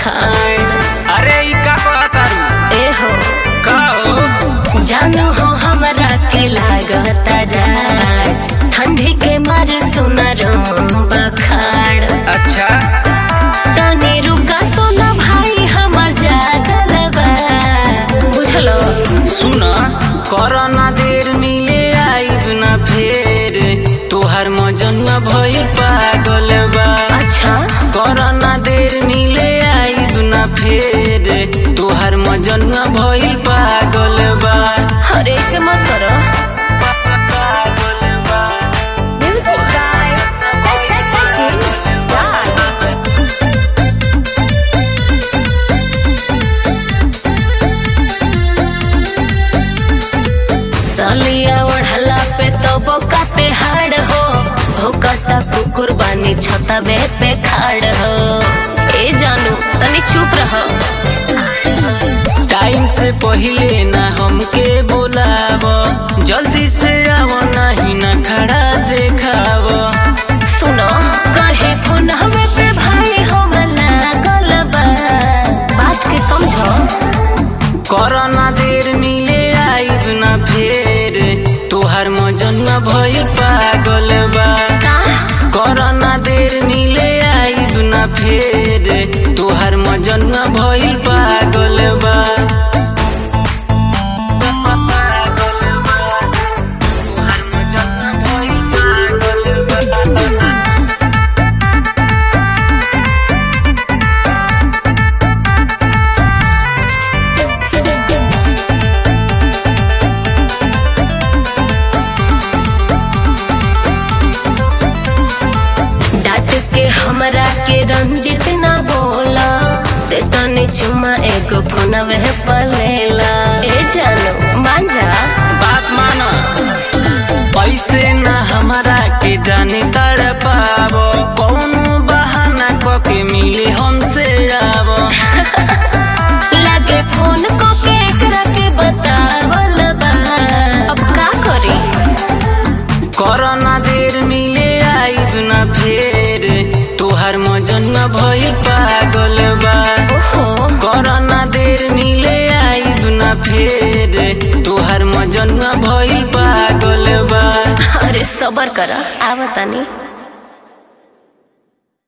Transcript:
खाड़ अरे ई का कहतारू ए हो का हो जानू हो हमरा के लागता जाड़ ठंडी के मारे सुनर बखाड़ अच्छा तनी रुका सोना भाई हमर जागल बा बुझलो सुन करना देर मिले आइब ना फेर तोहर मजनुआ भइल पागल बा अच्छा करना देर मिले आइब ना फेर तोहर मजनुआ भइल पागल बा अरे ऐसे मत करो पागल बा म्यूजिक गाय सचिन राज सलिया ओढ़ला पे तो बोका पे हाड़ हो भोकता कुकुर बानी छतबे पे खाड़ हो ए जानू तनी चुप रहो टाइम से पहिले ना हमके बोलाव जल्दी से आव नहीं ना खड़ा देखाव सुनो कहे फोन हमें पे भाई हम लागल बा बात के समझो करना देर मिले आइब ना फेर तोहर मजनुआ भइल पागल बा का करना देर मिले आइब ना फेर तोहर मजनुआ भइल पागल बा तोहर मजनुआ भइल पागल बा। डांट के हमरा के रंजित ना बोला ते तने चुमा एगो फोनवे पर लेला ए जानो मान जा बात माना पैसे ना हमारा के जाने तड़ पावो कौनो बहाना क के मिले हमसे आवो लगे फोन को के एकरा के बतावल बा अब का करी करना देर मिले आइब ना फेर तोहर मजनुआ भइल पागल बा ओहो करना देर मिले आइब ना फेर तोहर मजनुआ भइल पागल बा अरे सबर कर आवतानी